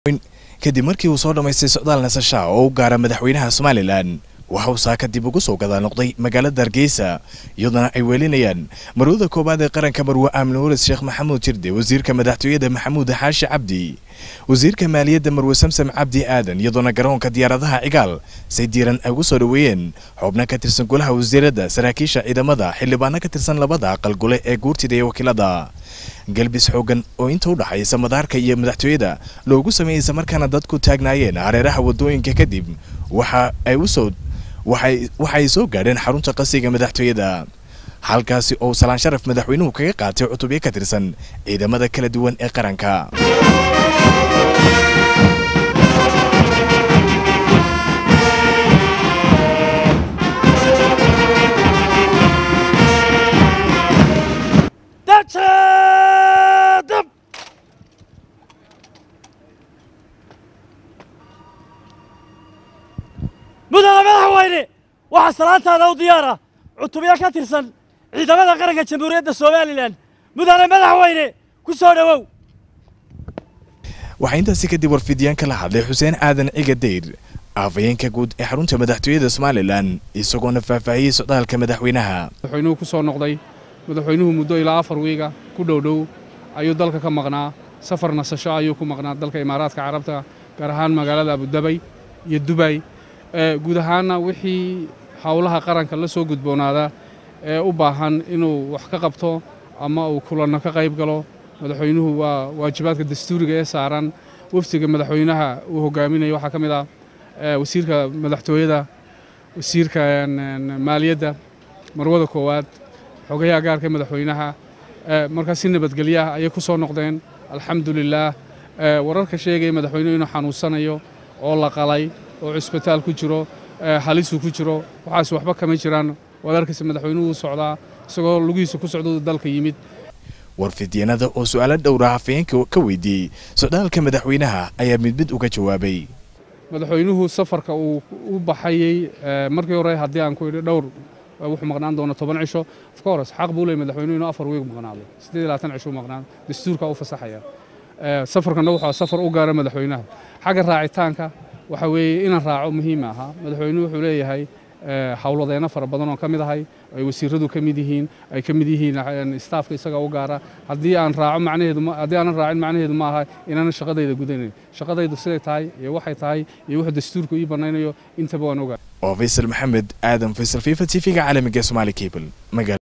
kadib markii uu soo dhammaystay socdaal nasasha oo u gaara madaxweynaha somalilan waxa uu saaka dib ugu soo gadaa noqday magaalada hargeysa iyadana ay weelinayaan marwada koowaad ee qaranka marwe aamin waris sheekh maxamuud jirde wasiirka madaxtooyada maxamuud xaashi cabdi wasiirka maaliyadda marwe samsam cabdi aadan iyadoona garoonka diyaaradaha cigaal say diiran ay ugu soo dhoweeyeen xubno ka tirsan golaha wasiiradda saraakiisha ciidamada xildhibaano ka tirsan labada aqal gole ee guurtida iyo wakiilada galbis xoogan oo inta u dhaxaysa madaarka iyo madaxtooyada loogu sameeyey islamarkaana dadku taagnaayeen hareeraha wadooyinka kadib waxa ay usoo waxa ay soo gaadheen xarunta qasiga madaxtooyada halkaasi oo salaan sharaf madaxweynuhu kaga qaatay cutubyo ka tirsan ciidamada kala duwan ee qaranka mudane madaxweyne waxaa salaantaada u diyaara cutubyo ka tirsan ciidamada qaranka jamhuuriyadda somalilan mudane madaxweyne ku soo dhowow waxaa intaasi kadib warfidiyaan kala hadlay xuseen aadan ciga dayr afhayeenka guud ee xarunta madaxtooyada somalilan isagoona faahfaahiyey socdaalka madaxweynaha madaxweynuhu ku soo noqday madaxweynuhu muddo ilaa afar wiiga ku dhowdhow ayuu dalka ka maqnaa safar nasasho ayuu ku maqnaa dalka imaaraadka carabta gaar ahaan magaalada abudabay iyo dubay guud ahaanna wixii howlaha qaranka la soo gudboonaada ee u baahan inuu wax ka qabto ama uu kulanno ka qayb galo madaxweynuhu waa waajibaadka dastuuriga ee saaran wafdiga madaxweynaha uu hogaaminayo waxaa ka mid ah wasiirka madaxtooyada wasiirka maaliyadda marwada koowaad xogayaha gaarka madaxweynaha markaa si nabadgelyaah ayay ku soo noqdeen alxamdu lilaah wararka sheegaya madaxweynuhu inuu xanuunsanayo oo la qalay oo cusbitaal ku jiro halisuu ku jiro waxaas waxba kama jiraan waad arkaysa madaxweynuhu u socdaa isagoo lugihiisa ku socdou dalka yimid warfidyanada oo su'aalo dhowra hafayeenka ka weydiiyey socdaalka madaxweynaha ayaa mid mid uga jawaabay madaxweynuhu safarka uu u baxayey markii hore haddii aan ku idhi dhowr wuxuu maqnaan doona toban cisho of course xaq buu leeyay madaxweynuhu inuu afar wiig maqnaado siddeed iyo labaatan cisho maqnaado dastuurka u fasaxaya safarkana wuxuu safar u gaara madaxweynaha xagga raacitaanka waxa weeye inaan raaco muhiim ahaa madaxweynuhu wuxuu leeyahay howladeeno fara badan oo ka mid ahay ay wasiiradu ka mid yihiin ay ka mid yihiin staafka isaga u gaara haddii aan raaco macnaheedu haddii aanan raacin macnaheedu ma aha inaanan shaqadayda gudanayn shaqadaydu siday tahay iyo waxay tahay iyo wuxuu dastuurku ii banaynayo intaba waan ogaa waa faysal maxamed aadan faysal fifa t v-ga caalamiga somaali cable